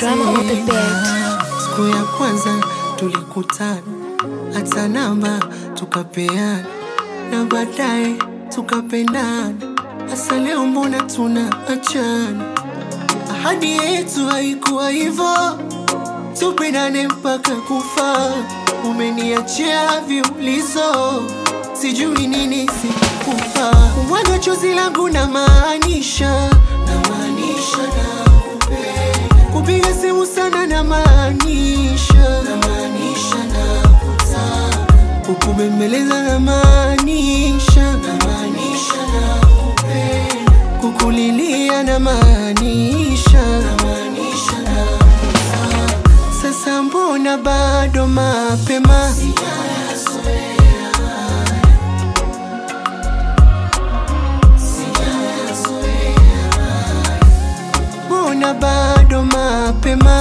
Drama on the beat. Siku ya kwanza tulikutana, hata namba tukapeana, na baadaye tukapendana. Hasa leo mbona tunaachana? Ahadi yetu haikuwa hivyo, tupendane mpaka kufa. Umeniachia viulizo, sijui nini sikupa. Mwaga chozi langu na maanisha, na maanisha nakupenda. Kupiga simu sana na maanisha, na maanisha nakutaka. Kukubembeleza na maanisha, na maanisha nakupenda. Kukulilia na maanisha, na maanisha nakutaka. Sasa mbona bado mapema? Mbona bado mapema?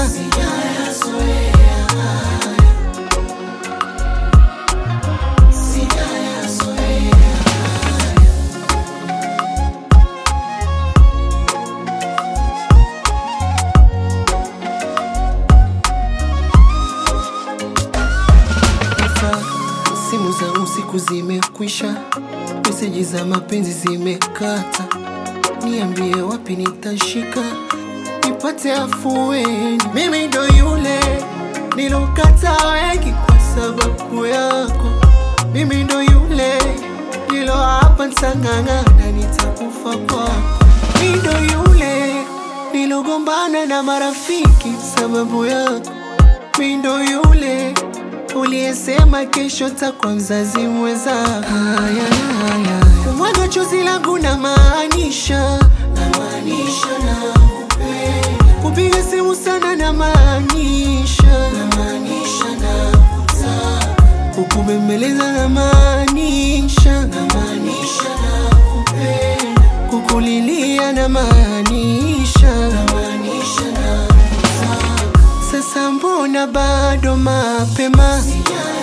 Sasa simu za usiku zimekwisha, meseji za mapenzi zimekata. Niambie wapi nitashika nipate afueni. Mimi ndo yule nilokata wengi kwa sababu yako. Mimi ndo yule nilo hapa ntang'ang'ana, nitakufa kwako. Mimi ndo yule nilogombana na marafiki sababu yako. Mimi ndo yule uliyesema kesho takwa mzazi mweza. Haya, haya, kumwaga chozi langu na maanisha, na maanisha nakupenda. Kupiga simu sana na maanisha, na maanisha nakutaka. Kukubembeleza na maanisha, na maanisha nakupenda. Kukulilia na maanisha, na maanisha nakutaka. Sasa mbona bado mapema?